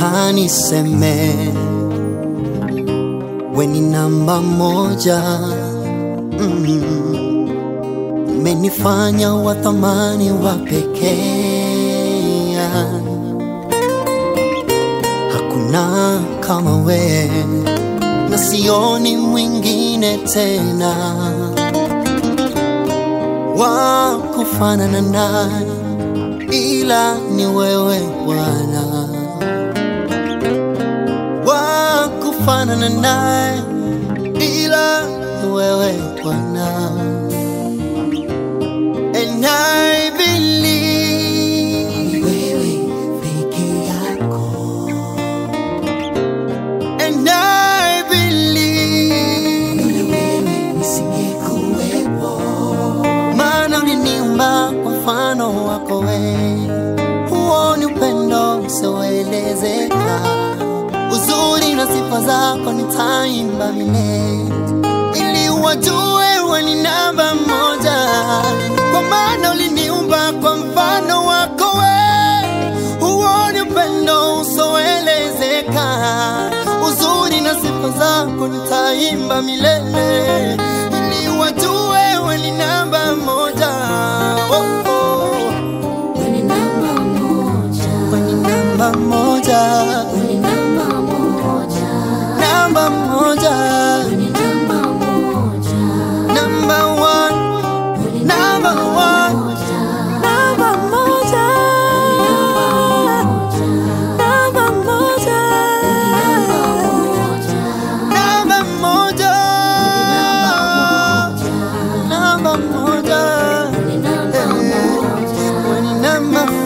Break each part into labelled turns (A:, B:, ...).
A: nataka niseme we ni namba moja mm. Umenifanya wa thamani wa pekee, hakuna kama we na sioni mwingine tena wa kufanana naye ila ni wewe Bwana, wa kufanana naye ila ni wewe Bwana. And I believe wewe peke yako, and I believe wewe nisingekuwepo, maana uliniumba kwa mfano wako wewe. Huo ni upendo usioelezeka, uzuri na sifa zako nitaimba milele, ili wajue wewe ni namba moja, kwa maana uliniumba kwa mfano wako wewe. Huo ni upendo usioelezeka, uzuri na sifa zako nitaimba milele, ili wajue wewe ni namba moja. Oh, oh.
B: Wewe ni namba moja,
A: Wewe ni namba moja,
B: wewe ni namba moja,
A: namba moja,
B: wewe ni namba moja,
A: number one,
B: wewe ni
A: number one,
B: moja,
A: number moja,
B: namba moja,
A: number moja,
B: namba
A: number
B: moja,
A: moja, number moja,
B: wewe ni namba moja.
A: wewe ni namba moja.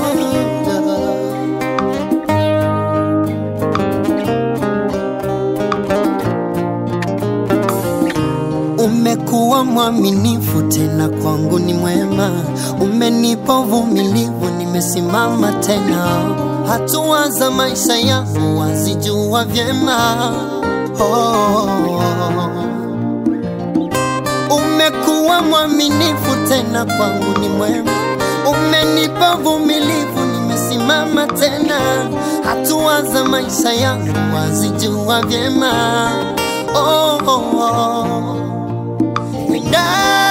A: Umekuwa mwaminifu tena kwangu ni mwema, umenipa uvumilivu, nimesimama tena. Hatua za maisha yangu wazijua vyema. Oh, umekuwa mwaminifu tena kwangu ni mwema, umenipa uvumilivu, nimesimama tena. Hatua za maisha yangu wazijua vyema. Oh, oh, oh. And I